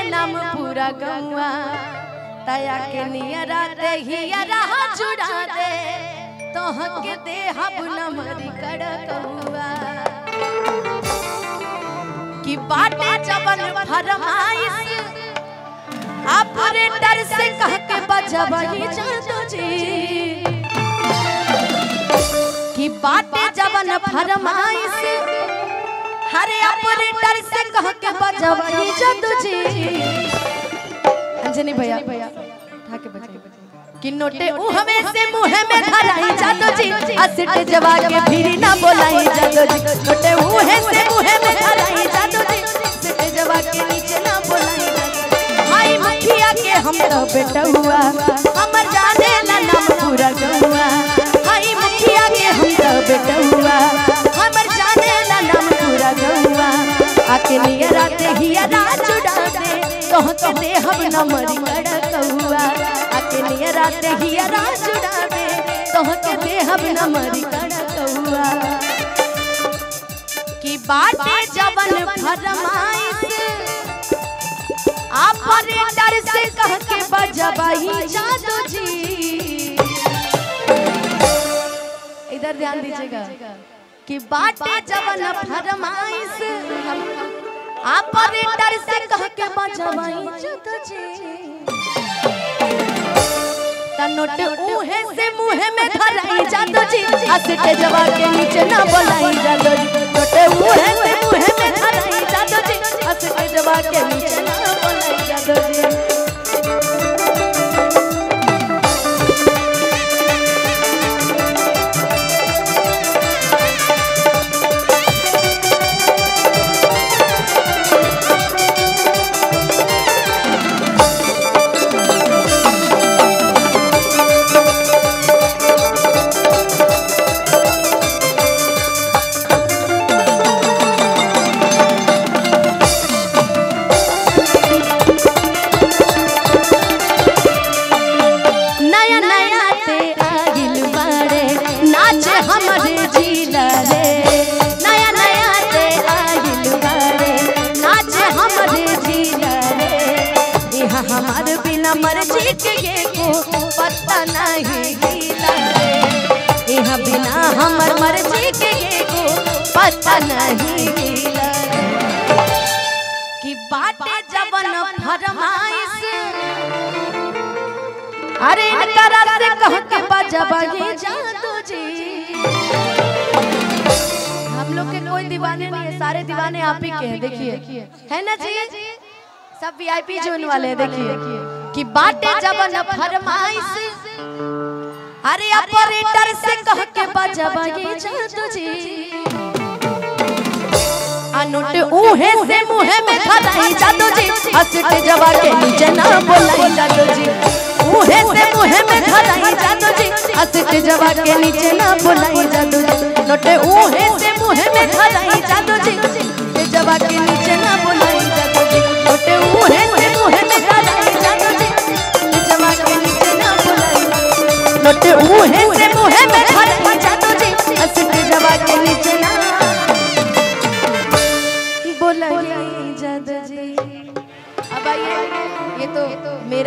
नाम पूरा गौआ तया के नियरा दे हियरा जुड़ा दे तोह के दे हब नमरी कड़कौआ कि बाटे जवन फरमाइश ऑपरेटर से कह के बजबही जादू जी कि बाटे जवन फरमाइश हरे ऑपरेटर से कह के बजबही जादू जी अंजनी भैया उठा के बजा कि नोटे उहमे से मुंह में धराई जादू जी असिट जवा के फिरी ना बोलाई जादू जी नोटे उहे से मुंह में धराई जादू जी असिट जवा के नीचे ना बोलाई जादू जी। हाय मुखिया के हम तो बेटा हुआ हमर जाने ला नाम पूरा गहुआ हाय मुखिया के हम तो बेटा हुआ हमर जाने ला नाम पूरा गहुआ आके नियरा ते हिया राज उड़ा दे कह के दे हम नमरी कड़कहुआ आके नियरा ते हिया राज उड़ा दे कह के दे हम नमरी कड़कहुआ की बाटे जवन फरमाइश ऑपरेटर से कह के बजबही जादू जी इधर ध्यान दीजिएगा कि बाटे जवन फरमाइश ऑपरेटर से कह के बजबही जादू जी ता नोट उहे से मुहे में धराई जादू जी असटे जवा के नीचे ना बोलाई जादू जी नोट उहे से मुहे में धराई जादू जी असटे जवा के नीचे ना बोलाई जादू जी नया नया ते आगिल बाड़े नाचे हमरे जिला रे नया नया ते आगिल बाड़े नाचे हमरे जिला रे यहाँ हमार बिना मर्जी के ये को पता नहीं हिला रे यहाँ बिना हमर मर्जी के ये को पता नहीं हिला रे कि बाटे जवन फरमाइश अरे इनकरा से कह के बजबही जादू जी हम लोग के कोई दीवाने नहीं है सारे दीवाने आप ही के हैं देखिए है ना जी सब वीआईपी जोन वाले हैं देखिए कि बाटे जवन फरमाइश अरे ऑपरेटर से कह के बजबही जादू जी अनुट उहे से मुहे में धराई जादू जी हसट जवा के नीचे ना बोलाई जादू जी उहे से मुहे में धराई जादू जी हसट जवा के नीचे ना बोलाई जादू जी नोटे उहे से मुहे में धराई जादू जी हसट जवा के नीचे ना बोलाई जादू जी नोटे उहे से मुहे में धराई जादू जी हसट जवा के नीचे ना बोलाई नोटे उहे से मुहे में धराई जादू जी हसट जवा के नीचे ना बोला जादू जी अब आइए ये तो मेरा